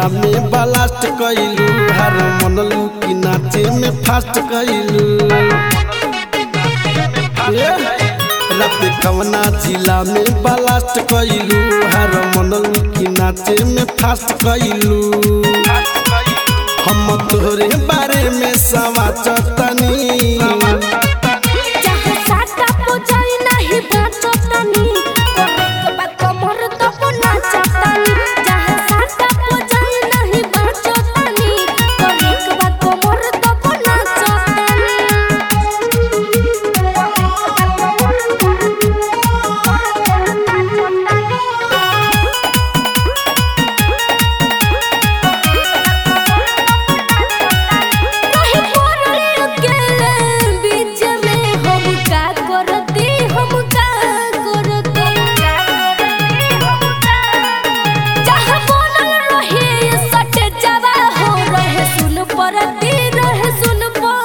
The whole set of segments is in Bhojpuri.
जिला में ब्लास्ट कैलू हर मनलू की नाचे में फास्ट कैलू रात कवना जिला में ब्लास्ट कैलू हर मनलू की नाचे में फास्ट कैलू हम तोहरे बारे में सवाचतनी चाहे साटा पुजारी नाही बाचतानी करे बा कमर तब नाचतानी चाहे साटा पुजारी नाही बाचतानी करे बा कमर तब नहीं पड़ले अकेले बीच में हम का करती हम का करती जहाँ बनल रहे सट जवा हो रहे सुन परती रहे सुन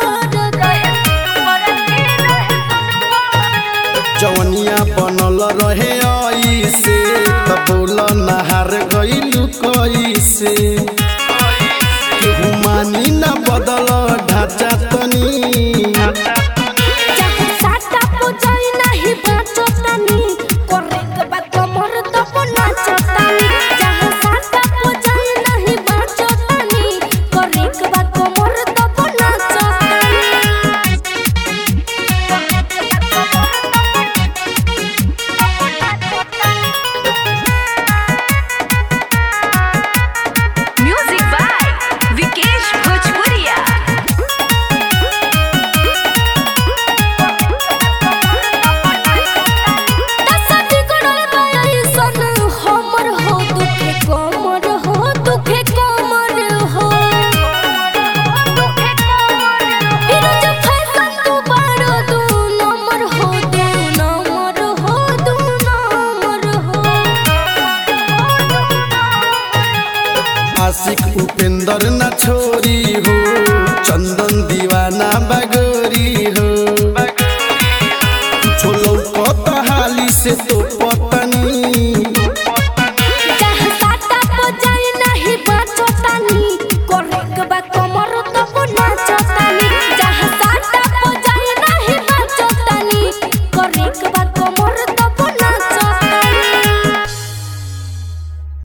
जवनिया बनल रहे ऐसे त बोल नहार गइलू कैसे केहू मानी न बदल ढांचा तनी चाहे साटा पुजारी नाही बाचतानी करे के बा कमर तब नाचतानी चाहे साटा पुजारी नाही बाचतानी करे के बा कमर तब Music by Vikesh Bhojpuria. दसटी गुणल by sun हमर हो दुखे कमर हो दुखे कमर हो फिरोज फैशन तू बारो दू नंबर हो दू नंबर हो दू नंबर हो आशिक उपेंद्र न छोरी हो चंदन दीवाना बगोरी हो छोलो कत हाली से तो पत